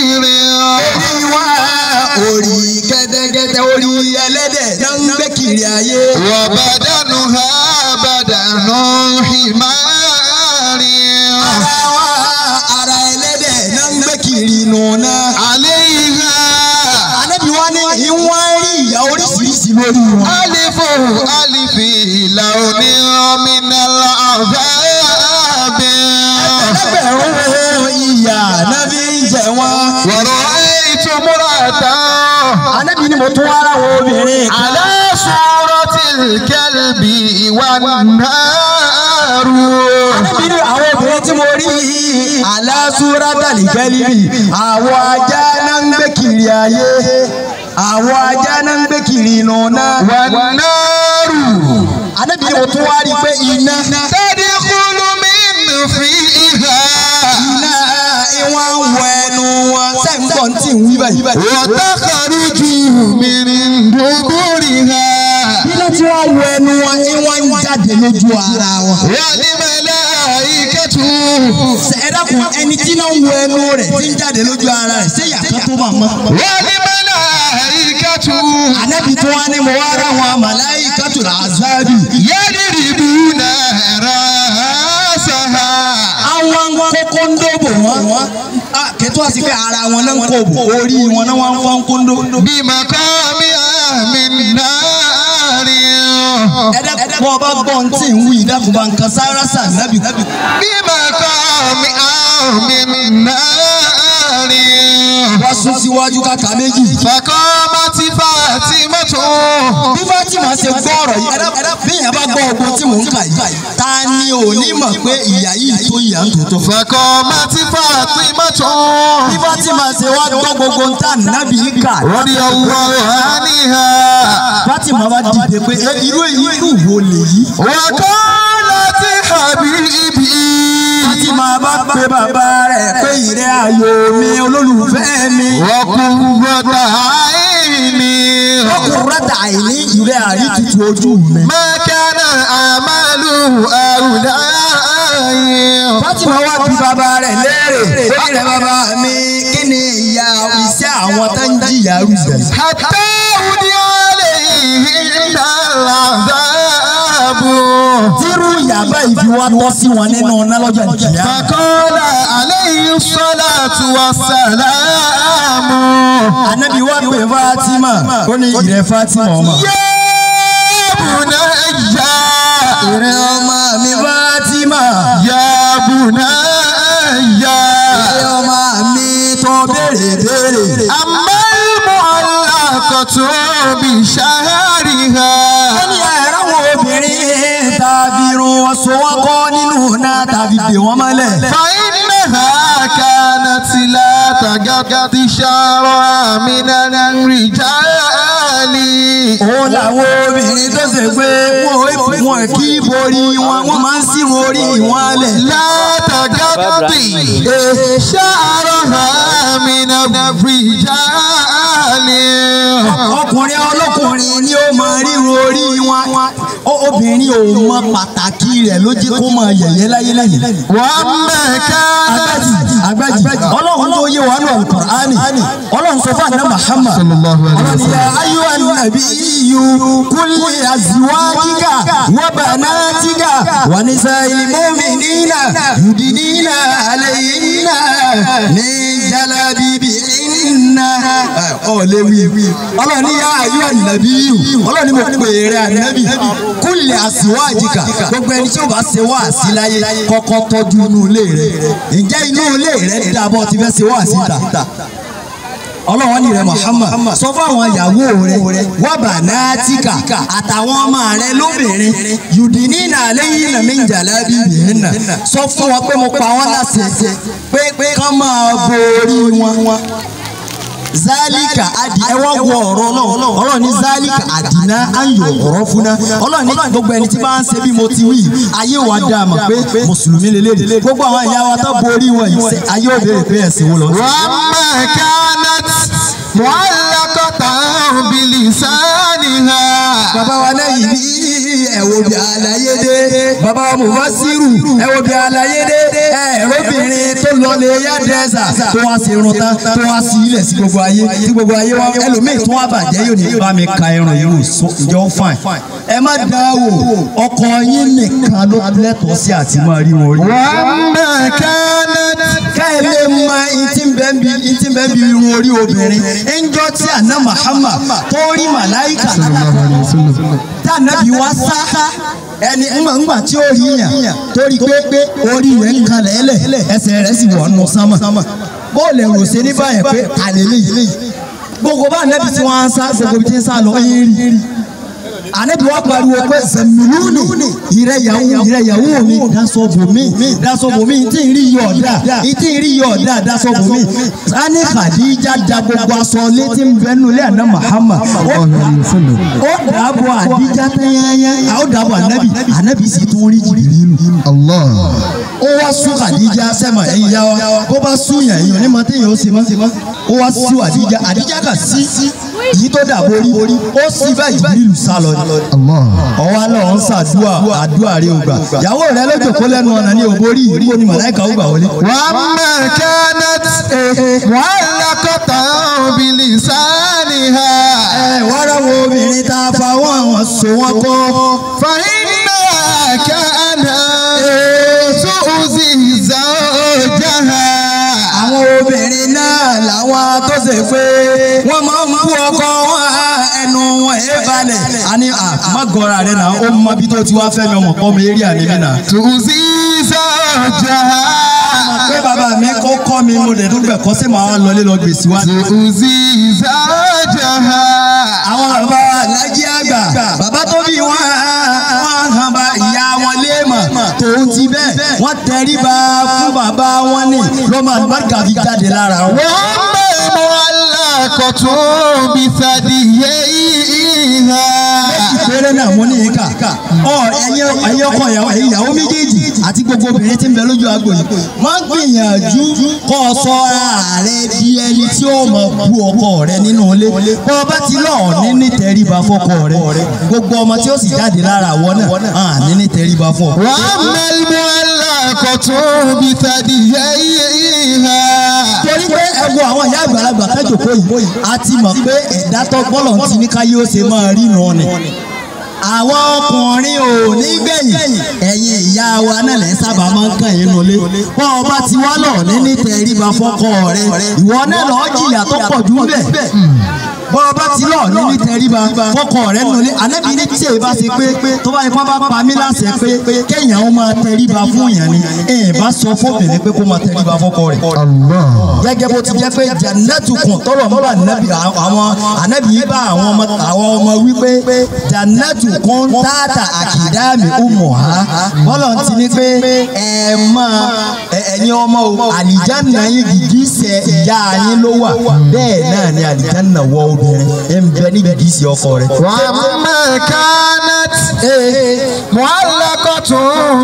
orí wa orí kẹ́tẹ́kẹ́tẹ́ orí ẹlẹ́dẹ̀ náà ń gbé kiri ayé. وبدنها بدن حمار ara wa ara ẹlẹ́dẹ̀ náà ń gbé kiri nù náà. عليها Ànábì wa ní ìwọ̀n rí ìyá oríṣiríṣi lórí wọn. ألف ألف لون من العذاب ẹgbẹ̀rún ìyá nábì ń jẹ wọn. ورأيت امرأة Ànábì ni mo tún wá ra àwọn obìnrin kan. على صورة الكلب والنار Ànábì ni àwọn obìnrin tí mo rí yìí aláṣúra tàlíkẹ́lìbì àwọn ajá náà ń gbé kiri ayé àwọn ajá náà ń gbé kiri inú náà. والنار Ànábì ni mo tún wá rí i pé iná تدخل من فيها iná ìwọ̀n ń wọ ẹnu wọn sẹ́ńgbọ̀n tí ń wí báyìí. وتخرج من دبرها iná tí wọ́n wọ ẹnu wọn ìwọ̀n ń jáde lójú ara wọn. والملائكة ẹ dákun ẹni tí náà ń wọ ẹnu rẹ̀ tí ń jáde lójú ara rẹ̀ ṣé yàtọ̀ tó máa mọ́. والملائكة Ànábì tó wá ní mo wá rá wọn màláíkàtul àzábì. يضربون رأسها àwọn kókóńdó bò wọ́n. kẹtù àti pé ara wọn náà ń kó bò orí wọn náà wọ́n fọ́n kóńdó. بمقامها من نار ẹ̀dá bọ́ ọba gbọ́ ń tí ń wí ìdákùnbà nǹkan sára sà nábì. بمقامها من نار wọ́n sún síwájú kàkà méjì. فقامت فاطمة bí Fátímà ṣe gbọ́ ọ̀rọ̀ yìí ẹ̀dá bí èèyàn bá gbọ́ ọgbọ́n tí mò ń kà yìí ta ni ò ní mọ̀ pé ìyá yìí tó ìyá ń tòótọ́. فقامت فاطمة bí Fátímà ṣe wá gbọ́ gbogbo ń tà nábì yìí kà. رضي الله عنها Fátímà wá dìde pé "Ẹ, irú èyí irú wo lèyí. وقالت حبيبي Fátímà bá pe bàbá rẹ̀ pé ìrẹ́ ayò mi olólùfẹ́ mi. وقرة عيني ọkùnrin àìní ìrẹ́ àrí tutù ojú mi. ما كان أعمال أولئي Fátímà wá bí bàbá rẹ̀ léèrè ó rẹ̀ bàbá mi kí ni ìyà iṣẹ́ àwọn tó ń jìyà rú bẹ̀. حتى أودي عليهن العذاب tírú ìyàbá ìfi wá tọ́ sí wọn nínú ọ̀nà lọ́jọ́ ìjìyà. فقال عليه الصلاة والسلام Ànábì wá pè Fátímà ó ní ìrẹ́ Fátímà ọmọ. يا بني ìrẹ́ ọmọ mi Fátímà. يا بني ìrẹ́ ọmọ mi tó béèrè béèrè. أما المعلقة بشهرها ó ní ẹ̀rọ àwọn obìnrin tàbí irun wọn so wọn kọ́ nínú náà tàbí dè wọ́n mọ́lẹ̀. فإنها كانت لا تغطي شعرها من الرجال òun làwọn obìnrin tó ṣe pé wọn wọn kì í borí wọn wọn máa ń sí orí wọn lẹ̀. لا تغطي شعرها من الرجال ọkùnrin ọlọ́kùnrin ni ó máa ríro orí wọn Ó- obìnrin ò mọ pàtàkì rẹ̀ ló jẹ́ kó máa yẹ̀yẹ́ láyé lẹ́yìn. وأما كانت agbájì ọlọ́run tó yé wa ní Al-Qur'ani ọlọ́run sọ fún àná Muhammad الله عليه ọlọ́run ya ayyuhan nabiyyu kulli azwajika wa banatika wa nisa'il mu'minina yudnina alayhinna min jalabibihinna. ọ̀ lè wí ọlọ́run ya ayyuhan nabiyyu ọlọ́run ni mo pè é rẹ̀ ànábì kulli azwajika gbogbo ẹni tí ó bá ṣe wá sí láyé kọ́kọ́ tọ́jú inú ilé rẹ̀ ǹjẹ́ inú ilé rẹ̀ dábọ̀ ti fẹ́ ṣe wá sí ta ọlọ́wọ́n ní rẹ̀ Muhammad sọ fún àwọn ìyàwó rẹ̀ wọ́n bà náà tíkà àtàwọn ọmọ rẹ̀ lóbìnrin yùdíní náà lẹ́yìn náà mi ń jà lábí ìbìrín náà sọ fún wọn pé mo pa wọn láṣẹ pé pé kán máa borí wọn zálíkà adi ẹ wá wọ ọ̀rọ̀ náà ọlọ́run ní zálíkà àdínà ayò ọ̀rọ̀ fúnná ọlọ́run ní gbogbo ẹni tí bá ń ṣe bí mo ti wí ayé wa dá a mọ̀ pé mùsùlùmí lélẹ́yìn gbogbo àwọn ìyá wa tó borí wọn yìí ṣe ayé ò béèrè pé ẹ̀sìn wo lọ sí. وأما كانت معلقة بلسانها bàbá wa lẹ́yìn ní ẹ̀wò bí àlàyé dé bàbá wa Mufasiru ẹ̀wò bí àlàyé dé ẹ̀rọbìnrin tó lọ lè yá dẹ́sà tó wá sí irun tán tó wá sí ilẹ̀ sí gbogbo ayé tí gbogbo ayé wá ẹlòmíì tó wá bàjẹ́ yóò ní bá mi ka irun yìí wò so ǹjẹ́ ó fine. ẹ má dá wò ọkọ yín nìkan ló lẹ́tọ̀ọ́ sí àti máa rí wọn rí. وما كانت ká ẹ lè mọ ìtì bẹ́ẹ̀ bí ìtì bẹ́ẹ̀ bí irun orí obìnrin ẹnjọ́ tí àná Muhammad tó rí màláìkà tí ànábì wá sá ẹni ńgbà tí ó rí yàn torí pé orí rẹ̀ ń kan lẹ́lẹ̀ ẹsẹ̀ rẹ̀ sì wọ̀ nù sánmà bóòlù ẹ̀rù ṣe ní báyẹn pé àlélẹ́ yìí gbogbo bá ànábì tí wọ́n á sá gbogbo ibi tí ń sá lọ yín rí anabi wa pariwo pé zẹmìlúni ìrẹyàwó ìrẹyàwó mi dasọ̀bùnmi dasọ̀bùnmi ntí ń rí yọ̀ ọ̀dà ntí ń rí yọ̀ ọ̀dà dasọ̀bùnmi sani Khadija da gbogbo aṣọ létí nbẹnu lé àná Muhammad ó dàbọ̀ àdíjà tẹ́yẹ́yẹ́ ó dàbọ̀ anabi anabi sì tún rí Jibrilu الله ó wá sún Khadija sẹ́mà ẹ̀yin yá wa bó bá sún yàn yàn ní mọ́tẹ́ yàn ó sì mọ́ ó wá sún àdíjà àdíjà kà sí yìí tó dàbọ̀ orí ó sì bá Jibrilu sá lọ ni الله ọwọ́ alọ́ ń ṣàdúrà àdúrà rẹ ò gbà ìyàwó rẹ ló jòkó lẹ́nu ọ̀nà ní òbórí ìrúbó ni màláìka ó gbà wọlé. وما كانت معلقة بلسانها ẹ wàrà wo obìnrin tá a fa wọn àwọn so wọn kọ. فإنها كانت تؤذي زوجها àwọn obìnrin náà làwọn tó ṣe pé wọ́n máa ń bú ọkọ wọn ẹnu wọn ẹ balẹ̀. a ní à má gọra rẹ náà ó mọ bí tó ti wá fẹ́ mi ọmọ pọ́ mi eré àní mi náà. تؤذي زوجها pé bàbá mi kọ́ kọ́ mi mo dẹ̀ dúpẹ́ kọ́ sí màá lọlé lọ gbèsè wá. تؤذي زوجها àwọn bàbá alájí àgbà bàbá tó bí wọn wọn hàn bá ìyá wọn léèmọ̀ tòun ti bẹ́ẹ̀ wọ́n tẹríba fún bàbá wọn ní lọ́mọ àlùbáríkà fi jáde lára wọn. وأما المعلقة بثدييها ìpèrè náà mo ní ìka ọ ẹyin ẹyin ọkọ ìyàwó ẹyin ìyàwó méjèèjì àti gbogbo obìnrin tí ń bẹ lójú agbo yìí máa ń gbìyànjú kó o sọ ààrẹ di ẹni tí ó mọ bú ọkọ rẹ nínú ilé bó o bá ti lọ ní ní tẹríba fọkọ rẹ gbogbo ọmọ tí ó sì jáde lára àwọ náà hàn ní ní tẹríba fún ọ. وأما المعلقة بثدييها torí pé ẹ̀wù àwọn ìyá àgbàlagbà kájòkó yìí a ti mọ̀ pé ẹ̀dá tó gbọ́lọ̀ ti ní káyé ó ṣe máa rí nù ni. àwọn ọkùnrin ò ní gbẹ̀yìn ẹ̀yin ìyá wa náà lẹ́ sábà máa ń kàn yín nulẹ̀. bọ́n ọba ti wá lọ ní ní tẹríba fọ́kọ rẹ ìwọ náà lọ́ọ́ jìyà tó pọ̀ jù bẹ́ẹ̀ bọ́n ọba ti lọ ní ní tẹríba fọ́kọ rẹ nulẹ̀ ànábi ní tí èyí bá ṣe pé tó bá ipá bá pa mí láṣẹ pé kéèyàn ó máa tẹríba fún yàn ni èyí bá sọ fóbìnrin pé kó máa tẹríba fọ́kọ rẹ الله gẹ́gẹ́ bó ti jẹ́ pé jannatu kun tọrọ mọ́ ànábì àwọn ànábì yìí bá àwọn ọmọ àwọn ọmọ wípé jannatu kun tààtà àkìdámi umu ha bọ́lọ̀ ti ní pé ẹ máa ẹ̀yin ọmọ o àlìjáná yín gìgísẹ̀ ìyá yín ló wà bẹ́ẹ̀ náà ni àlìjáná wọ obìnrin ẹ̀ ń bẹ ní gìgísẹ̀ ọkọ rẹ̀. وأما كانت معلقة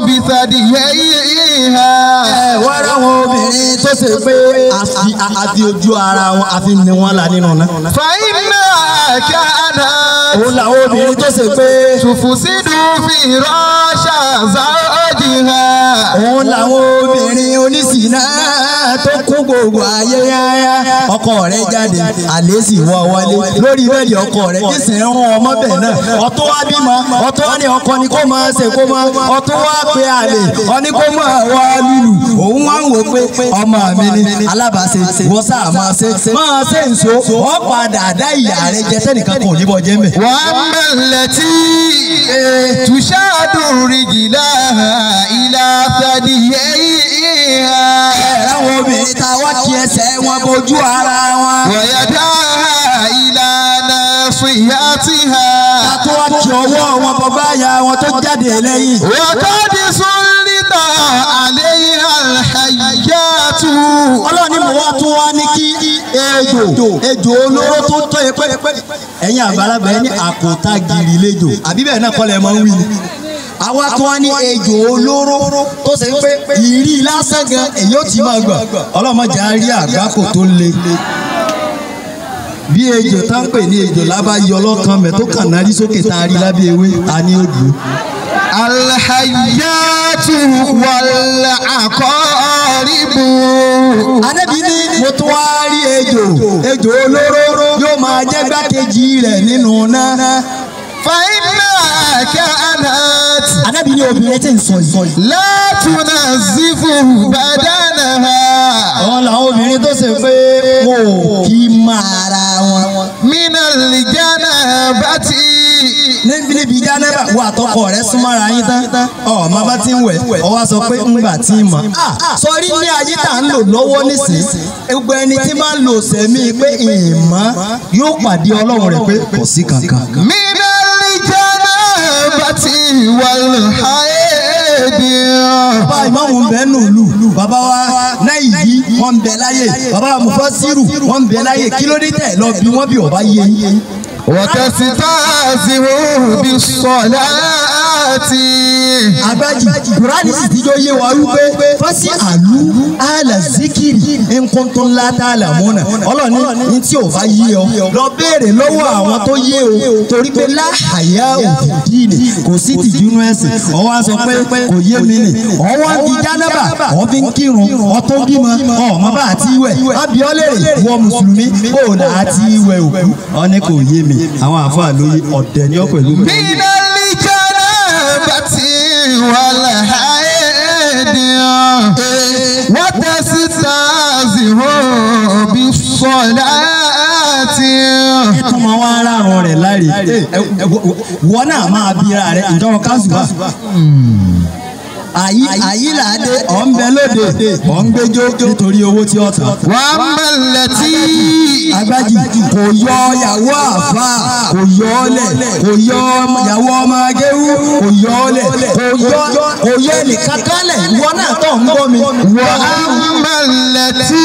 بثدييها ẹ wá ráwọn obìnrin tó ṣe pé àfi àfi ojú ara wọn àfi ni wọn là nínú náà. فإنها كانت òun làwọn obìnrin tó ṣe pé. تفسد فراش زوجها òun làwọn obìnrin oníṣìná tó kún gbogbo ayé yáyá ọkọ rẹ̀ jáde àlè sì wọ wọlé lórí bẹ́ẹ̀dì ọkọ rẹ̀ nísìnyí rán ọmọ bẹ́ẹ̀ náà ọtún wá bímọ ọtún wá ní ọkọ ni kó máa ṣe kó máa ọtún wá pé àlè ọní kó máa wá lùlù òun wá ń wò pé ọmọ mi ni alábàáṣe wọ́n sáà máa ṣe máa ṣe nso wọ́n padà dá ìyá rẹ̀ jẹ sẹ́nìkan kò ní bọ́ jẹ́ mẹ́. وأما التي تشاد رجلها إلى ثدييها àwọn obìnrin tá a wá kí ẹsẹ̀ wọn bójú ara wọn. ويداها إلى ناصيتها tó wá kí ọwọ́ wọn bàbá ya wọn tó jáde lẹ́yìn. وقد سلط عليها الحيات ọlọ́run ni mo wá tún wá ní kí ejò ejò olóró tó tọ́ ẹ pé ẹ̀yin àgbàlagbà ẹni àkótá gírí lẹ́jọ àbí bẹ́ẹ̀ náà kọ́lẹ̀ máa ń wí ni. àwa tún wá ní ejò olóró tó ṣe pé ìrí lásán gan èyí ó ti máa gbà ọlọ́mọdé á rí àgbákò tó le bí ejò tá ń pè ní ejò lábá yọ ọlọ́kan mẹ́ tó kàn náà rí sókè tá a rí lábẹ́ ewé ta ni ó dùn الحيات والعقارب Ànábì ní mo tún wá rí ejò ejò olóró yóò máa jẹ́ gbákejì rẹ̀ nínú náà. فإنها كانت Ànábì ní obìnrin tí ń sọ yìí. لا تنزف بدنها Àwọn làwọn obìnrin tó ṣe pé wọn ò kí máa ara wọn. من الجنابة níbi níbi jánẹ́bà wo àtọkọ rẹ súnmọ́ra yín tán ọ má bá ti ń wẹ̀ ọ wá sọ pé ńgbà tí ń mọ̀. sọrí ní ayé tá à ń lò lọ́wọ́ nísìn gbogbo ẹni tí máa ń lò sẹ́mi pé ìmọ̀ yóò pàdé ọlọ́run rẹ̀ pé kò sí kankan. من الجنابة والحيض bàbá ìmáàmù ń bẹ nù lù bàbá wa náìjí wọn ń bẹ láyè bàbá wa mufasiru wọn ń bẹ láyè kí ló dé tẹ̀ lọ bí wọ́n bí ọba yé yín. وتستهزئ بالصلاة agbájì kùránì sì tíjọ́ yé wa wípé fásí àlú àlà zikiri nǹkan ńlá tá a là múnà ọlọ́ni ní tí ò bá yé ọ lọ béèrè lọ́wọ́ àwọn tó yé o torí pé láhàyà òdìdí ni kò sí tìjúnú ẹ̀sìn ọwọ́ á sọ pé kò yé mi nì ọwọ́ di jánábà ọ fi ń kírun ọtọ́ bímọ ọmọ bá àti wẹ̀ abiọ́lẹ̀ wọ mùsùlùmí kò là á ti wẹ̀ òkú ọ ní kò yé mi àwọn àfáà lóye ọ̀dẹ̀ ni ọ pẹ̀lú mi. من الجنابة والحيض وتستهزئ بالصلاة tún máa wá rárun rẹ̀ láre wọ́n náà máa bíra rẹ̀ ìjọba kásùbà. àyí àyí làádé ọ̀ ń bẹ lóde ọ̀ ń gbẹjọ́ nítorí owó tí ó tà. وأما التي agbájì kò yọ yàwó àfa kò yọ ọlẹ̀ kò yọ yàwó ọmọ agéwú kò yọ ọlẹ̀ kò yọ kò yọ ẹnìkan kálẹ̀ ìwọ náà tó ń gbọ́ mi. وأما التي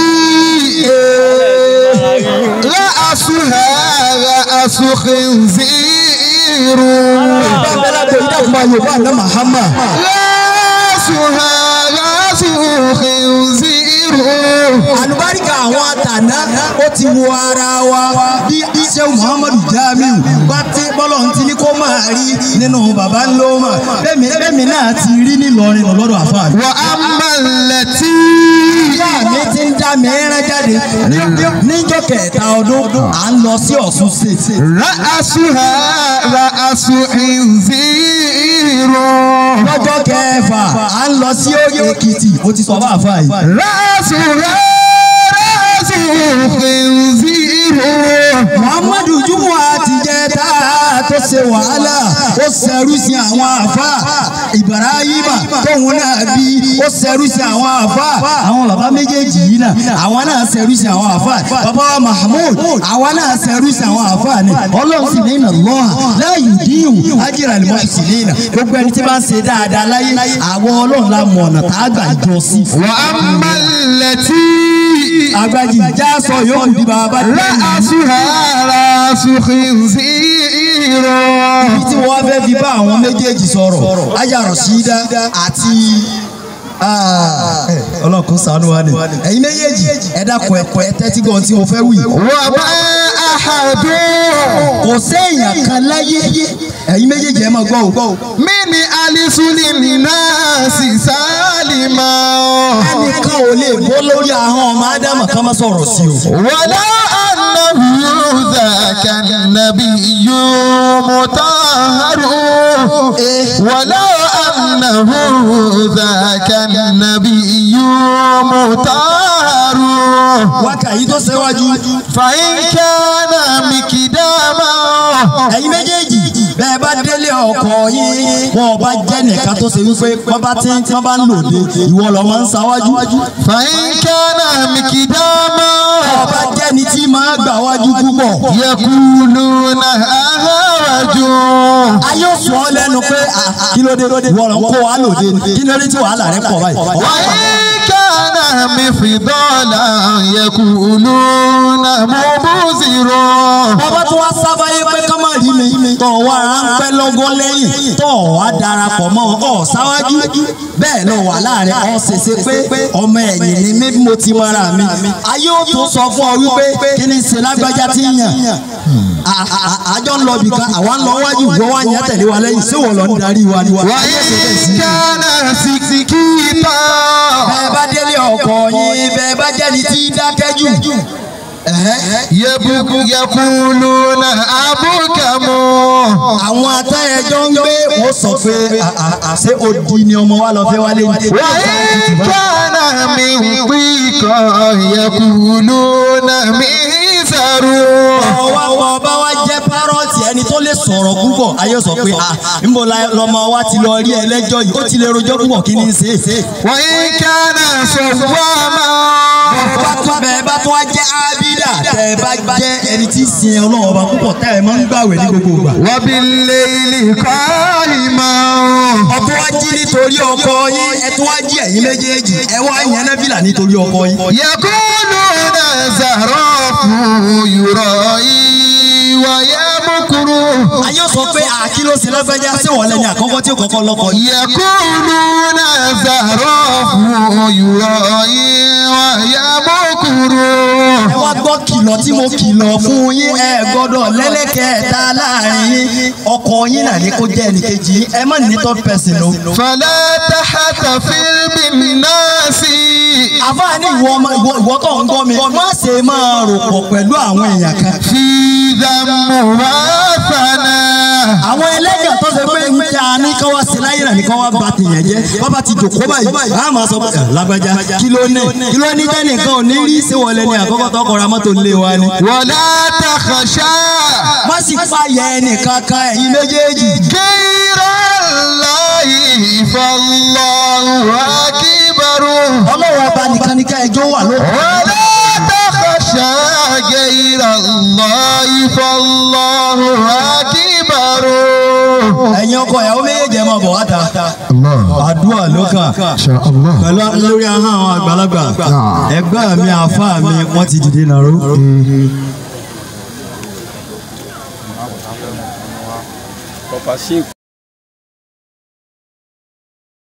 رأسها رأس خنزير bàbá lágbo ìdáhùn yorùbá àná Muhammad. رأسها رأس خنزير àlùbáríkà àwọn àtàná ó ti wo ara wa bí iṣẹ́ muhammadu jamiu bá tí bọ́lọ̀ ń ti ní kó máa rí nínú baba ńlọ́mà bẹ́ẹ̀mi bẹ́ẹ̀mi náà ti rí nílọrin lọ́dọ̀ àfáàní. وأما التي ìyá mi ti ń dá mi rán jáde ní- níjọ́ kẹta ọdún à ń lọ sí ọ̀ṣun state. رأسها رأس خنزير lọ́jọ́ kẹfà à ń lọ sí òye èkìtì ó ti sọ bá àfáà yìí. رأسها رأس خنزير muhammadu jumua ti jẹ tá tó ṣe wàhálà ó ṣẹrú sí àwọn àfa ibrahima tóun náà bí ó ṣẹrú sí àwọn àfa àwọn bàbá méjèèjì yìí náà àwọn náà ṣẹrú sí àwọn àfa bàbá wa mahmud àwọn náà ṣẹrú sí àwọn àfa ni ọlọ́run sì ní iná lọ́hà láàyè díhùn ájírà lè mọ̀ sí ní iná gbogbo ẹni tí bá ń ṣe dáadáa láyé àwọn ọlọ́run la mọ̀ ọ̀nà tá a gbà jọ sí. وأما التي agbájì já sọ yóò di bàbá tẹ́lẹ̀. رأسها رأس خنزير ibi tí wọ́n fẹ́ fi bá àwọn méjèèjì sọ̀rọ̀ aya Rashida àti ọlọ́kùn ṣàánú wa ni ẹ̀yin méjèèjì ẹ dákun ẹ̀kọ́ ẹ tẹ́tí gan tí mo fẹ́ wí. وما أحد kò séèyàn kan láyé ẹ̀yin méjèèjì ẹ máa gbọ́ o. من ألسن الناس سالما ẹnìkan ò lè bọ́ lórí ahọ́n ọmọ ádámà ká má sọ̀rọ̀ sí o. ولو أنه ذاك النبي مطهر ولو أنه ذاك النبي مطهر wákà yìí tó ṣẹ́wájú فإن كان مكداما ẹ̀yin méjèèjì bẹ́ẹ̀ bá délé ọkọ yín wọn ò bá jẹ́ nìkan tó ṣe wípé wọ́n bá ti wọ́n bá ń lòde ìwọ lọ máa ń ṣáwájú. فإن كان مكداما ọba jẹ́ni tí máa gbà wájú púpọ̀. يقولون أهرج ayé ò sọ ọ́ lẹ́nu pé ah, kí ló dé wọ́n lọ kó wa lòde ni kí ló dé tí wàhálà rẹ pọ̀ báyìí. وإن كان مفضالا يقولون مبذر bàbá tó wá sábàáyé pé ká má bí mi tọ̀ wá ránpẹ́ lọ́gọ́ lẹ́yìn tọ̀ wá darapọ̀ mọ́ ọ̀ sáwájú bẹ́ẹ̀ lọ wà láàrin ọ̀ ṣèṣe pé ọmọ ẹ̀yìn ni mí mo ti mara mi ayé ó tún sọ fún ọ wípé kí ni ṣe lágbájá ti ń yàn À- à- àjọ ń lọ bìkan àwa ń lọ wájú ìwọ wá yẹn tẹ̀lé wa lẹ́yìn ṣé wọ́n lọ ń darí wa ni wa. ayé ṣe bẹ́ẹ̀ sí وإن i كان سكسكيتا bẹ́ẹ̀ bá délé ọkọ yín bẹ́ẹ̀ bá jẹ́ni tí dákẹ́jù. يبكو يقولون أبكم àwọn atẹ́yẹjọ́ ń gbé wọ́n sọ pé à- à- àṣé odi ni ọmọ wa lọ fẹ́ wálé ní. وإن كان من ضيقا يقولون ميسر ọwọ́ wọ bá wá jẹ́ párọ̀tì ẹni tó lè sọ̀rọ̀ púpọ̀ ayé sọ pé à níbo la- lọmọ wa ti lọ rí ẹlẹ́jọ́ yìí ó ti lè rojọ́ púpọ̀ kí ni í ṣe é ṣe. وإن كان صواما bá tún bẹ́ẹ̀ bá tún wá jẹ́ ábídà tẹ́ ẹ bá jẹ́ ẹni tí ń sin ọlọ́run ọba púpọ̀ tẹ́ ẹ máa ń gbàwẹ̀ ní gbogbo ìgbà. وبالليل قائما ọtún wá jí nítorí ọkọ yín ẹ tún wá jí ẹ̀yin méjèèjì ẹ wá yẹn nábìlà nítorí ọkọ yín. يقولون زهراف يرائي ويمكر ayé sọ pé àkìló sí lọ́gbẹ́já sí wọlé ní àkọ́kọ́ tí ó kọ́kọ́ lọ́kọ yìí. يقولون زهراف يرائي ويمكر ẹ wá gbọ́ kìlọ̀ tí mo kìlọ̀ fún yín ẹ gbọ́dọ̀ lẹ́lẹ́kẹ̀ẹ́ta láàrin yín ọkọ yín náà ní kó jẹ́ ẹnìkejì yín ẹ má ní third person o. فلا تحتفل بالناس àfáàní ìwọ ọmọ ìwọ ìwọ tó ń gbọ́ mi má ṣe máa rò pọ̀ pẹ̀lú àwọn èèyàn kan. في ذم وثنا àwọn ẹlẹ́gàn tó ṣe pé ń tẹ àní kọ́ wá sí láyé náà ní kọ́ wá ba tèèyàn jẹ́ bàbá ti jòkó báyìí a máa sọ pé "Eh, lágbájá kí ló ní kí ló ní tẹ́nìkan ò ní rí sí wọlé ní àkọ́kọ́ tó kọra mọ́tò lé wa ni. ولا تخشى má sì fàyà ẹnìkan kan ẹ̀yin méjèèjì. غير الله فالله أكبر ọlọ́run ọba nìkan ní ká ẹjọ́ wà ló. ولا تخشى غير الله فالله أكبر ẹ̀yin ọkọ ìyàwó méjèèjì ẹ̀ máa bọ̀ wá ta. àdúrà ló kàn. الله pẹ̀lú lórí ahọ́n àwọn àgbàlagbà ẹgbẹ́ mi àáfàá mi wọ́n ti dìde nàró. Papa Chico.